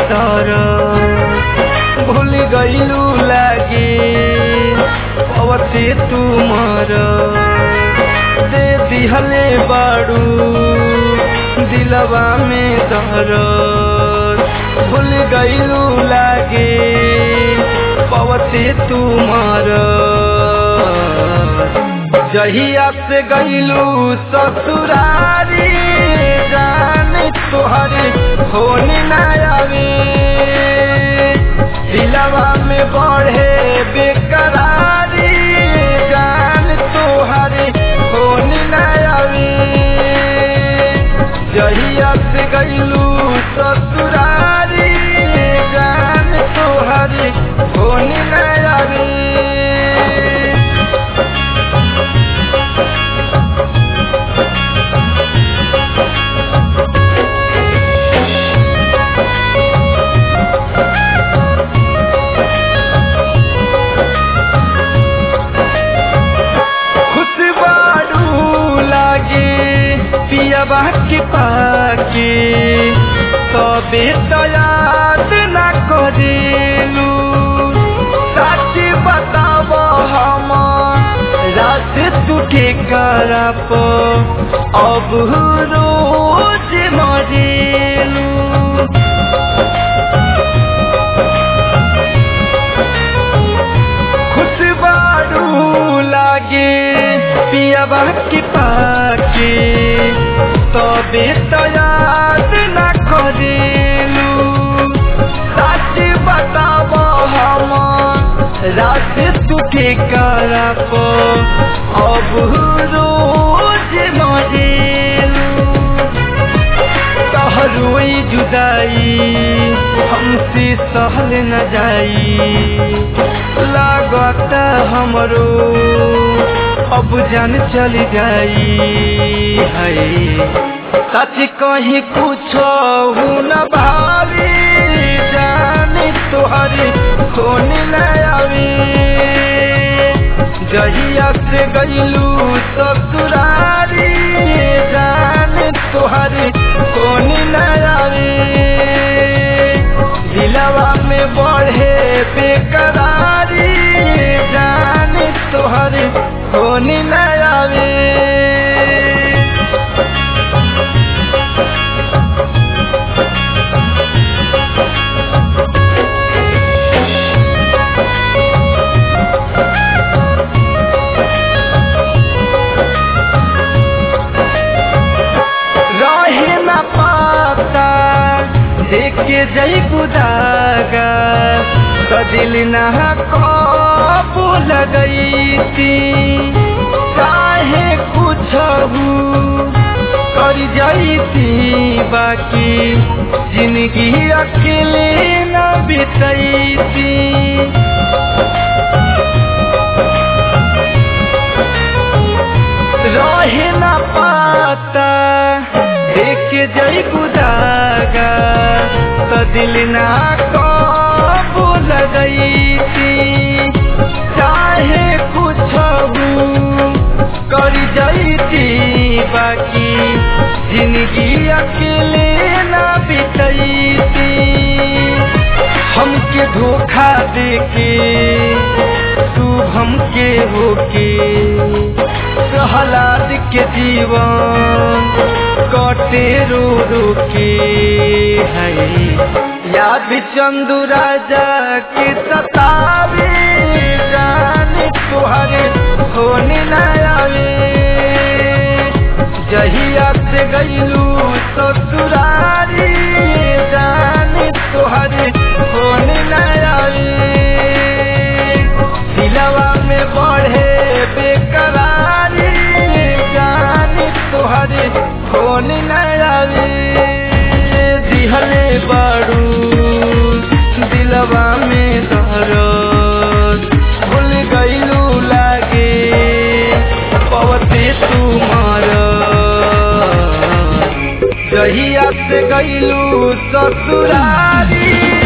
तर भूल गईलू लागे अवते तुमर दे दिहले बाड़ू दिलवा में दर भूल गईलू लागे पवते तुमर जहिया से गईलू ससुरारी जान तुहरे होन न आवे दिलवा में बढ़े बेकरारी जान तुहरे होन न आवे जहिया से गईलू ससुरारी जान तुहरे होन न आवे खुशबारू लागे पियाबा के पाके तबे तो याद न करेलू सच बताब हम रात टूटे करप अब रोज मरेलू खुशबारू लागे पियाबा के पाके तबे तो याद न करेलू सच बताब हम रात टूटे करप अब रोज मरेलू कहरुई जुदाई हमसे सहल न जाई लागत हमरो अब जान चल जाई है सच कहीं कुछ न भावी जान तुहरी सोन न आवी जहिया से गईलू ससुरारी जान तुहरी सोन न आवी दिलवा में बढ़े बेकरारी जान तुहरी सोन न आवी रहे न पाता देख के जई बुदागा कदिल न काबू लगई थी चाहे कुछ कर जाई थी बाकी जिंदगी अकेले न बितई थी रहे न पाता देख के जई गुदागा तो दिल ना काबू लगई थी चाहे कुछ कर जाई थी बाकी जिंदगी अकेले ना बितई थी हमके धोखा देके तू हमके होके प्रहलाद के जीवन कटे रो रो के है याद चंदू राजा के सतावे जान तुहरे होने न आवे जहिया से गईलू ससुरारी जान तुहरे होने न आवे दिलवा में बढ़े बेकरारी जान तुहरे फोन न आवे दिहले बाड़ू दिलवा में दर्द भूल गईलू लागे पवते तुमार जहिया से गईलू ससुरारी